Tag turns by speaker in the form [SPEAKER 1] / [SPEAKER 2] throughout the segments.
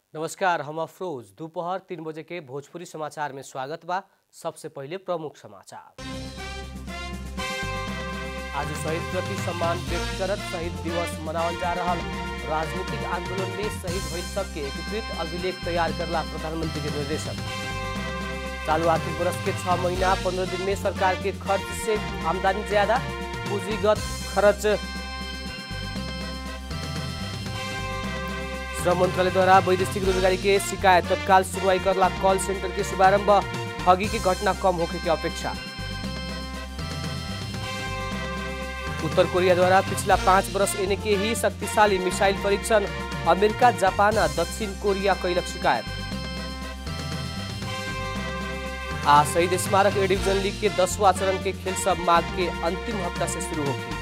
[SPEAKER 1] नमस्कार हम अफरोज दोपहर तीन बजे के भोजपुरी समाचार में स्वागत बा सबसे पहले प्रमुख समाचार आज शहीद प्रति सम्मान व्यक्त करत शहीद दिवस मनावल जा रहा राजनीतिक आंदोलन में शहीद भइल सबके एकीकृत अभिलेख तैयार करला प्रधानमंत्री के निर्देशन चालू आर्थिक वर्ष के छह महीना पंद्रह दिन में सरकार के खर्च से आमदनी ज्यादा पूंजीगत खर्च श्रम मंत्रालय द्वारा वैदेशिक रोजगारी के शिकायत तत्काल सुनवाई करला कॉल सेंटर के शुभारंभ ठगी की घटना कम होने की अपेक्षा उत्तर कोरिया द्वारा पिछला पाँच वर्ष एने के ही शक्तिशाली मिसाइल परीक्षण अमेरिका जापान आ दक्षिण कोरिया कैलक शिकायत आ शहीद स्मारक ए डिवीजन लीग के दसवां चरण के खेल सब माघ के अंतिम हफ्ता से शुरू होगी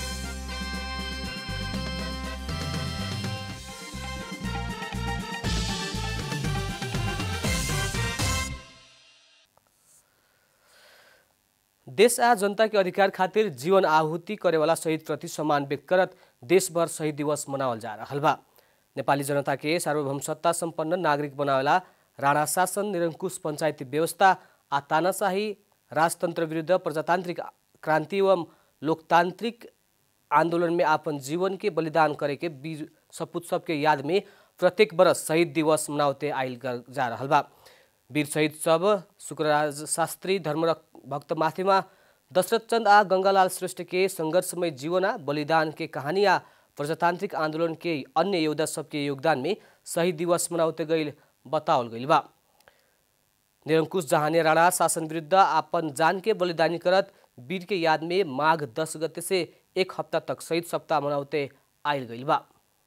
[SPEAKER 1] देश आ जनता के अधिकार खातिर जीवन आहुति करेवाला शहीद प्रति सम्मान व्यक्त करत देशभर शहीद दिवस मनावल जा रहल बा नेपाली जनता के सार्वभौम सत्ता सम्पन्न नागरिक बनावेला राणा शासन निरङ्कुश पञ्चायती व्यवस्था आ तानाशाही राजतन्त्र विरुद्ध प्रजातान्त्रिक क्रान्ति एवं लोकतान्त्रिक आन्दोलन में आपन जीवन के बलिदान करे के वीर सपूत सबके याद में प्रत्येक बरस शहीद दिवस मनावते आइल जा रहल बा वीर शहीद सब शुक्रराज शास्त्री धर्म भक्त माथिमा दशरथ चन्द आ गङ्गालाल श्रेष्ठ के सङ्घर्षमय जीवन आ बलिदान के कहानी आ प्रजातान्त्रिक आन्दोलन के अन्य योद्धा सबके योगदान में शहीद दिवस मनाउते गईल बताओल गईल बा निरङ्कुश जहाने राणा शासन विरुद्ध आपन जान के बलिदानी करत वीर के याद में माघ दस गते से एक हफ्ता तक शहीद सप्ताह मनाउते आइल गईल बा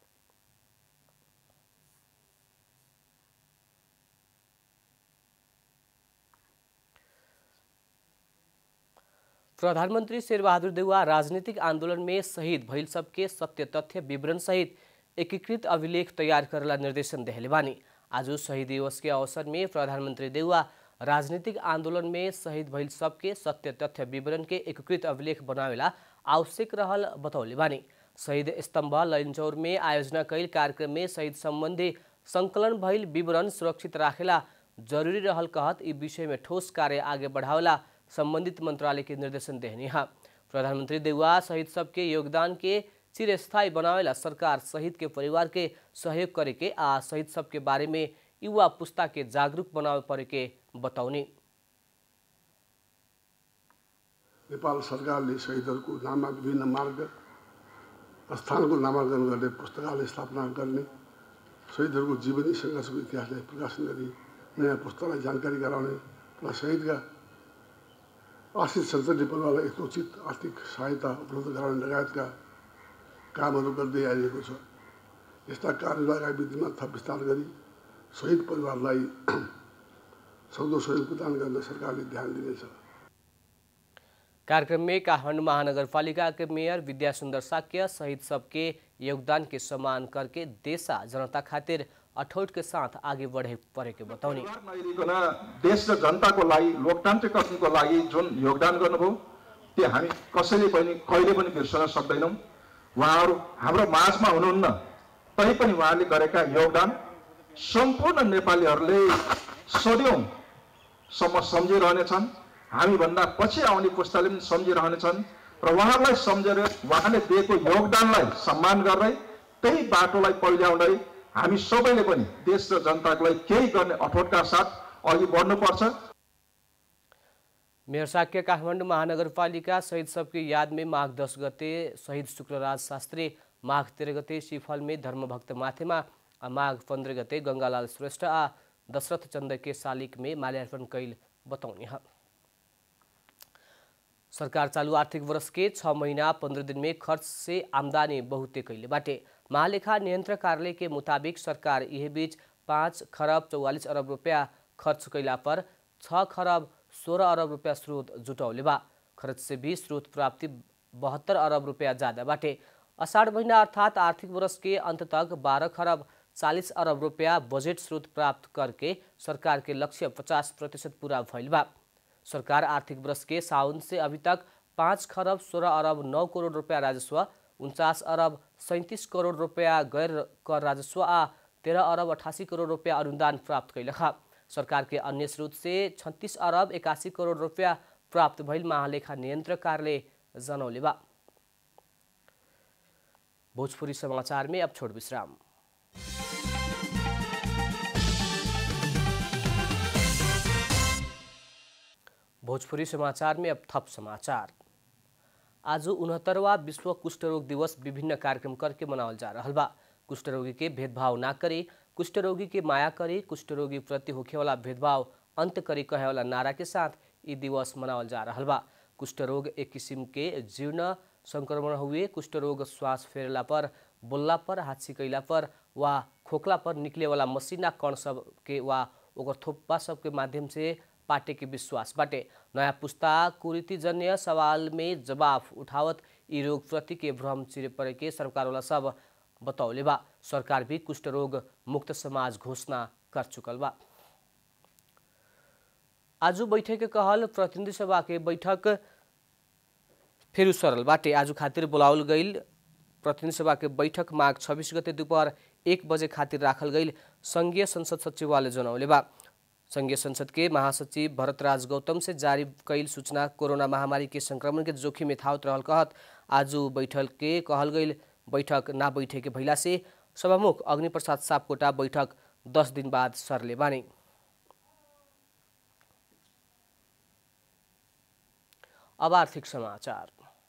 [SPEAKER 1] प्रधानमन्त्री शेरबहादुर देउवा राजनीतिक आन्दोलन में शहीद भइल सबके सत्य तथ्य विवरण सहित एकीकृत अभिलेख तैयार करेला निर्देशन देहले बानी आज शहीद दिवस के अवसर में प्रधानमन्त्री देउवा राजनीतिक आन्दोलन में शहीद भइल सबके सत्य तथ्य विवरण के एकीकृत अभिलेख बनावेला आवश्यक रहल बतौले बानी शहीद स्तम्भ लैनचौर में आयोजना कैल कार्यक्रम में शहीद सम्बन्धी संकलन भइल विवरण सुरक्षित राखेला जरूरी रहल कहत ई विषय में ठोस कार्य आगे बढ़ावेला संबंधित मंत्रालय के निर्देशन देहनी है प्रधानमंत्री देउवा शहीद सबके योगदान के चिरस्थायी बनावेला सरकार शहीद के परिवार के सहयोग करे के आ शहीद सबके बारे में युवा पुस्ता के जागरूक बनावे परे के बताउने
[SPEAKER 2] नेपाल सरकारले शहीदहरूको नाममा विभिन्न मार्ग स्थानको नामाङ्कन गर्ने पुस्तकालय स्थापना गर्ने शहीदहरूको जीवनी सङ्घर्षको इतिहासलाई प्रकाशन गरी नयाँ पुस्तालाई जानकारी गराउने र शहीदका आश्रित सन्तति परिवारलाई यथोचित आर्थिक सहायता उपलब्ध गराउने लगायतका कामहरू गर्दै आइएको छ यस्ता कार्यलाई विधिमा थप विस्तार गरी शहीद परिवारलाई सक्दो सहयोग प्रदान गर्न सरकारले ध्यान दिनेछ
[SPEAKER 1] कार्यक्रम में काठमाडौँ महानगरपालिका के मेयर विद्या सुंदर साक्य शहीद सबके योगदान के सम्मान करके देशा जनता खातिर अठोट के साथ आगे बढ़े परे के बताउने
[SPEAKER 3] नहेरिकन देश र जनताको लागि लोकतान्त्रिक कथनको लागि जुन योगदान गर्नुभयो त्यो हामी कसैले पनि कहिले पनि बिर्सन सक्दैनौँ उहाँहरू हाम्रो माझमा हुनुहुन्न तैपनि उहाँले गरेका योगदान सम्पूर्ण नेपालीहरूले सदियौँसम्म सम्झिरहनेछन् हामीभन्दा पछि आउने पुस्ताले पनि सम्झिरहनेछन् र उहाँहरूलाई सम्झेर उहाँले दिएको योगदानलाई सम्मान गर्दै त्यही बाटोलाई पहिल्याउँदै हामी सबैले पनि देश र जनताको लागि केही गर्ने अठोटका साथ अघि बढ्नुपर्छ
[SPEAKER 1] मेयर साक्य काठमाडौँ महानगरपालिका शहीद सबके याद में माघ दस गते शहीद शुक्रराज शास्त्री माघ तेह्र गते सिफल में धर्मभक्त माथेमा आ माघ पन्ध्र गते गङ्गालाल श्रेष्ठ आ दशरथ चन्द के शालिक में माल्यार्पण कैल बताउने है सरकार चालू आर्थिक वर्ष के छः महीना पंद्रह दिन में खर्च से आमदनी बहुते कैले बाटे महालेखा नियन्त्रक कार्यालय के मुताबिक सरकार यह बीच पाँच खरब चौवालीस अरब रुपया खर्च कैला पर छ खरब सोह्र अरब रुपया स्रोत जुटौले बा खर्च से भी स्रोत प्राप्ति बहत्तर अरब रुपया ज़्यादा बाटे अषाढ़ महीना अर्थात आर्थिक वर्ष के अंत तक बारह खरब चालीस अरब रुपया बजट स्रोत प्राप्त करके सरकार के लक्ष्य पचास प्रतिशत पूरा भइल बा सरकार आर्थिक वर्ष के साउन से अभी तक पाँच खरब सोह्र अरब नौ करोड रुपया राजस्व उन्चास अरब सैँतिस करोड रुपया गैर कर राजस्व आ तेरह अरब अठासी करोड़ रुपया अनुदान प्राप्त कैलख सरकार के अन्य स्रोत से छत्तीस अरब इक्यासी करोड़ रुपया प्राप्त भइल महालेखा नियन्त्रक कार्यालय जनौले बा भोजपुरी समाचार में अब छोड़ विश्राम भोजपुरी समाचार में अब थप समाचार आज उनहत्तरवा विश्व कुष्ठ रोग दिवस विभिन्न कार्यक्रम करके मनावल जा रहा बा कुष्ठ रोगी के भेदभाव ना करे कुष्ठ रोगी के माया करे कुष्ठ रोगी प्रति होखे वाला भेदभाव अंत करे कहे वाला नारा के साथ ये दिवस मनावल जा रहा बा कुष्ठ रोग एक किसिम के जीर्ण संक्रमण हुए कुष्ठ रोग श्वास फेरला पर बोलला पर हाथ सिकैला पर वा खोखला पर निकले वाला मसिना कण सब के वा ओकर थोप्पा सब के माध्यम से पार्टी के विश्वास बाटे नयाँ पुस्ता कुरीतिजन्य सवाल में जवाब उठावत यी रोग प्रति के भ्रम चिरे पड़े के सरकार वाला सब बतौले बा सरकार भी कुष्ठ रोग मुक्त समाज घोषणा कर चुकल बा आज बैठक के कहल प्रतिनिधि सभा के बैठक फेरि सरल बाटे आज खातिर बोलावल गईल प्रतिनिधि सभा के बैठक माघ छब्बिस गते दोपहर एक बजे खातिर राखल गईल संघीय संसद सचिवालय जनौले बा संघीय संसद के महासचिव भरतराज गौतम से जारी कैल सूचना कोरोना महामारी के संक्रमण के जोखिम में थावत रहल कहत आज बैठक के कहल गईल बैठक ना बैठे के भइला से सभामुख अग्निप्रसाद सापकोटा बैठक दस दिन बाद सरले बानी अब आर्थिक समाचार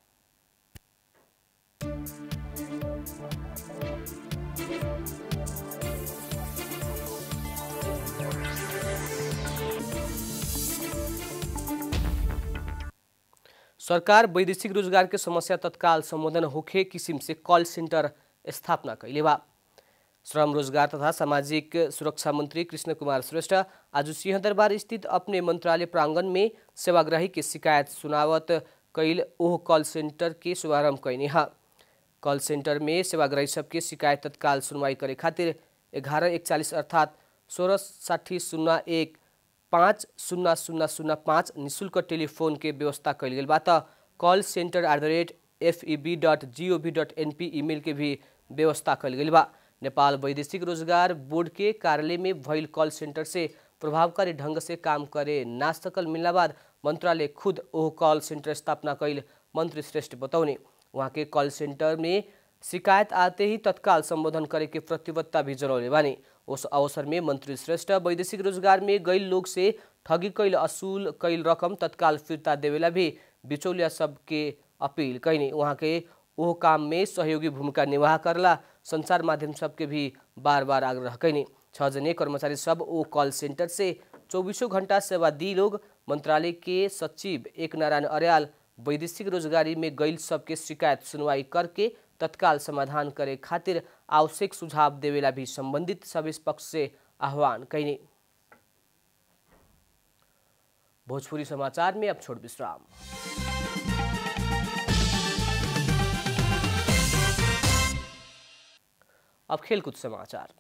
[SPEAKER 1] सरकार वैदेशिक रोजगार के समस्या तत्काल संबोधन होखे किसिम से कॉल सेंटर स्थापना कैले बा श्रम रोजगार तथा सामाजिक सुरक्षा मंत्री कृष्ण कुमार श्रेष्ठ आज सिंहदरबार स्थित अपने मंत्रालय प्रांगण में सेवाग्राही के शिकायत सुनावत कैल ओह कॉल सेंटर के शुभारंभ कैने हा कॉल सेंटर में सेवाग्राही सबके शिकायत तत्काल सुनवाई करे खातिर ग्यारह एकचालीस अर्थात् सोलह साठी शून्य एक पाँच शून्य शून्य शून्य पाँच निशुल्क टेलिफोन के व्यवस्था कैल गेल बा त call centre at the rate FEB dot GOV dot NP email के भी व्यवस्था कैल गेल बा नेपाल वैदेशिक रोजगार बोर्ड के कार्यालय में भइल कॉल सेंटर से प्रभावकारी ढंग से काम करे ना सकल मिलना बाद मंत्रालय खुद ओह कॉल सेंटर स्थापना कैल मंत्री श्रेष्ठ बतौने वहाँ के कॉल सेंटर में शिकायत आते ही तत्काल संबोधन करे के प्रतिबद्धता भी जनौले बानी उस अवसर में मंत्री श्रेष्ठ वैदेशिक रोजगार में गैल लोग से ठगी कैल असूल कैल रकम तत्काल फिर्ता देवेला भी बिचौलिया सबके अपील कैनी वहाँ के ओह काम में सहयोगी भूमिका निर्वाह करला संचार माध्यम सबके भी बार बार आग्रह कैनी छः जने कर्मचारी सब ओ कॉल सेंटर से चौबीसों घंटा सेवा दी लोग मंत्रालय के सचिव एक नारायण अर्याल वैदेशिक रोजगारी में गैल सबके शिकायत सुनवाई करके तत्काल समाधान करे खातिर आवश्यक सुझाव देवेला भी संबंधित सभी पक्ष से आह्वान कैनी भोजपुरी समाचार में अब छोड़ विश्राम अब खेलकूद समाचार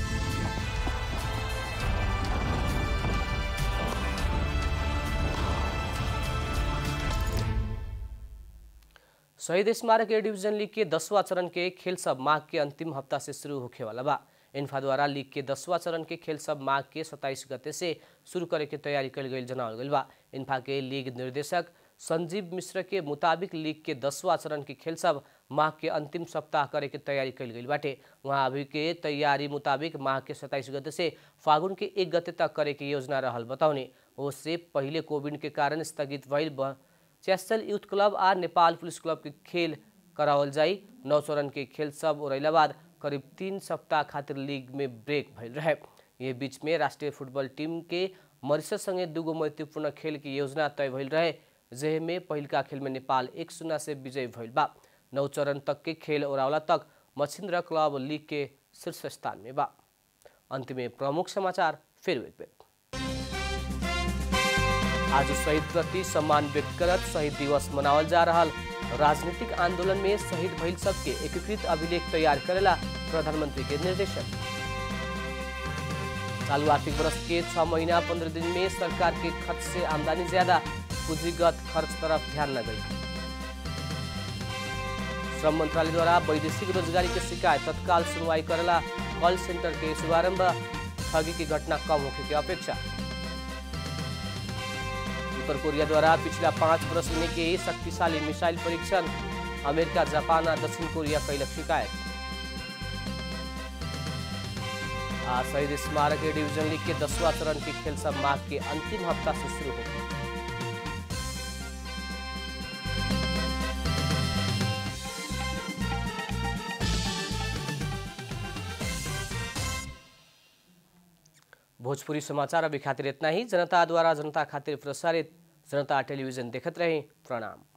[SPEAKER 1] शहीद स्मारक ए डिवीजन लीग के दसवां चरण के खेल सब माघ के अंतिम हफ्ता से शुरू होखे वाला बा इन्फा द्वारा लीग के दसवां चरण के खेल सब माघ के सत्ताईस गते से शुरू करे के तैयारी कल गई जनावल गई बा इन्फा के लीग निर्देशक संजीव मिश्र के मुताबिक लीग के दसवां चरण के खेल सब माह के अंतिम सप्ताह करे के तैयारी कल गई बाटे वहाँ अभी के तैयारी मुताबिक माह के सत्ताईस गते से फागुन के एक गते तक करे के योजना रहल बताउने उससे पहले कोविड के कारण स्थगित भइल चेस्टल यूथ क्लब आ नेपाल पुलिस क्लब के खेल करावल जाई नौ चरण के खेल सब उड़ैला बाद करीब तीन सप्ताह खातिर लीग में ब्रेक भइल रहे ये बीच में राष्ट्रीय फुटबॉल टीम के मरिसस संगे दूगो महत्वपूर्ण खेल की योजना तय भइल रहे जेहे में पहिलका खेल में नेपाल एक शून्य से विजय भइल बा नौ चरण तक के खेल ओरावला तक मछिन्द्र क्लब लीग के शीर्ष स्थान में बा अंत में प्रमुख समाचार फिर एक बेर आज शहीद प्रति सम्मान व्यक्त करत शहीद दिवस मनावल जा रहा राजनीतिक आंदोलन में शहीद भइल सबके एकीकृत अभिलेख तैयार करेला प्रधानमंत्री के निर्देशन चालू आर्थिक वर्ष के छह महीना पंद्रह दिन में सरकार के खर्च से आमदनी ज्यादा पूंजीगत खर्च तरफ ध्यान न गई श्रम मंत्रालय द्वारा वैदेशिक रोजगारी के शिकायत तत्काल सुनवाई करेला कॉल सेंटर के शुभारंभ ठगी की घटना कम होने की अपेक्षा उत्तर कोरिया द्वारा पिछला पाँच वर्ष में के शक्तिशाली मिसाइल परीक्षण अमेरिका जापान और दक्षिण कोरिया कैलक शिकायत आज शहीद स्मारक ए डिवीजन लीग के दसवां चरण के खेल सब माह के अंतिम हफ्ता से शुरू होगी भोजपुरी समाचार अभी खातिर इतना ही जनता द्वारा जनता खातिर प्रसारित जनता टेलीविजन देखत रहे प्रणाम